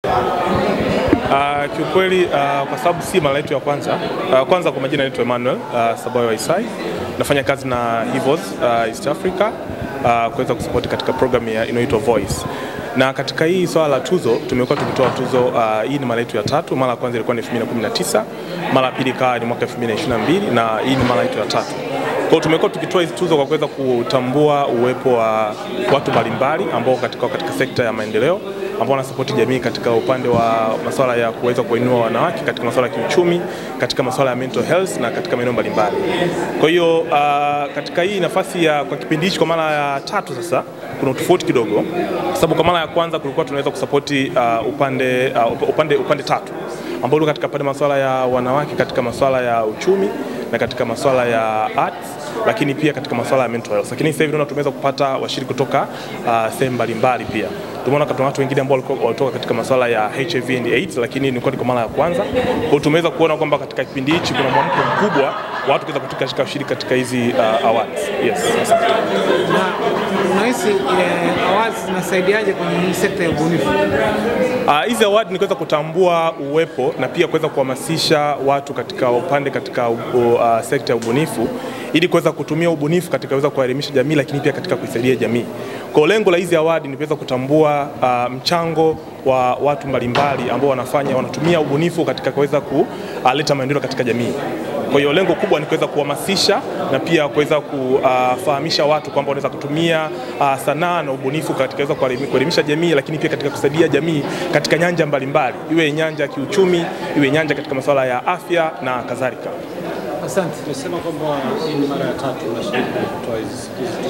Uh, kiukweli uh, kwa sababu si mara yetu ya kwanza uh, kwanza kwa majina naitwa Emmanuel uh, Sabayo Waisai nafanya kazi na Hivos uh, East Africa uh, kuweza kusupport katika program ya inayoitwa Voice na katika hii swala la tuzo tumekuwa tukitoa tuzo uh, hii ni mara yetu ya tatu. Mara ya kwanza ilikuwa ni 2019, mara ya pili ikawa ni mwaka 2022 na hii ni mara yetu ya tatu. Kwa hiyo tumekuwa tukitoa hizi tuzo kwa kuweza kutambua uwepo wa watu mbalimbali ambao katika, katika sekta ya maendeleo ambao wanasapoti jamii katika upande wa masuala ya kuweza kuinua wanawake katika masuala ya kiuchumi, katika masuala ya mental health na katika maeneo mbalimbali. Kwa hiyo uh, katika hii nafasi ya kwa kipindi hichi kwa mara ya tatu sasa kuna utofauti kidogo, kwa sababu kwa mara ya kwanza kulikuwa tunaweza kusapoti uh, upande, uh, upande, upande tatu ambao katika pande masuala ya wanawake katika masuala ya uchumi na katika masuala ya arts lakini pia katika masuala ya mental health. Lakini sasa hivi tunaona tumeweza kupata washiriki kutoka uh, sehemu mbalimbali pia tumeona kuna watu wengine ambao walitoka katika masuala ya HIV and AIDS, lakini ni kwa mara ya kwanza. Kwa hiyo tumeweza kuona kwamba katika kipindi hichi kuna mwamko mkubwa watu kuweza kutoka katika ushiriki katika hizi uh, awards. Yes, asante. Na unahisi eh, awards zinasaidiaje kwenye hii sekta ya ubunifu? Uh, hizi award ni kuweza kutambua uwepo na pia kuweza kuhamasisha watu katika upande katika uh, sekta ya ubunifu ili kuweza kutumia ubunifu katika kuweza kuelimisha jamii, lakini pia katika kuisaidia jamii. Kwa lengo la hizi awadi ni kuweza kutambua uh, mchango wa watu mbalimbali ambao wanafanya wanatumia ubunifu katika kuweza kuleta maendeleo katika jamii. Kwa hiyo lengo kubwa ni kuweza kuhamasisha na pia kuweza kufahamisha watu kwamba wanaweza kutumia uh, sanaa na ubunifu katika kuweza kuelimisha jamii, lakini pia katika kusaidia jamii katika nyanja mbalimbali, iwe nyanja ya kiuchumi, iwe nyanja katika masuala ya afya na kadhalika. Asante. Tumesema kwamba hii ni mara ya tatu unashiriki kutoa hizi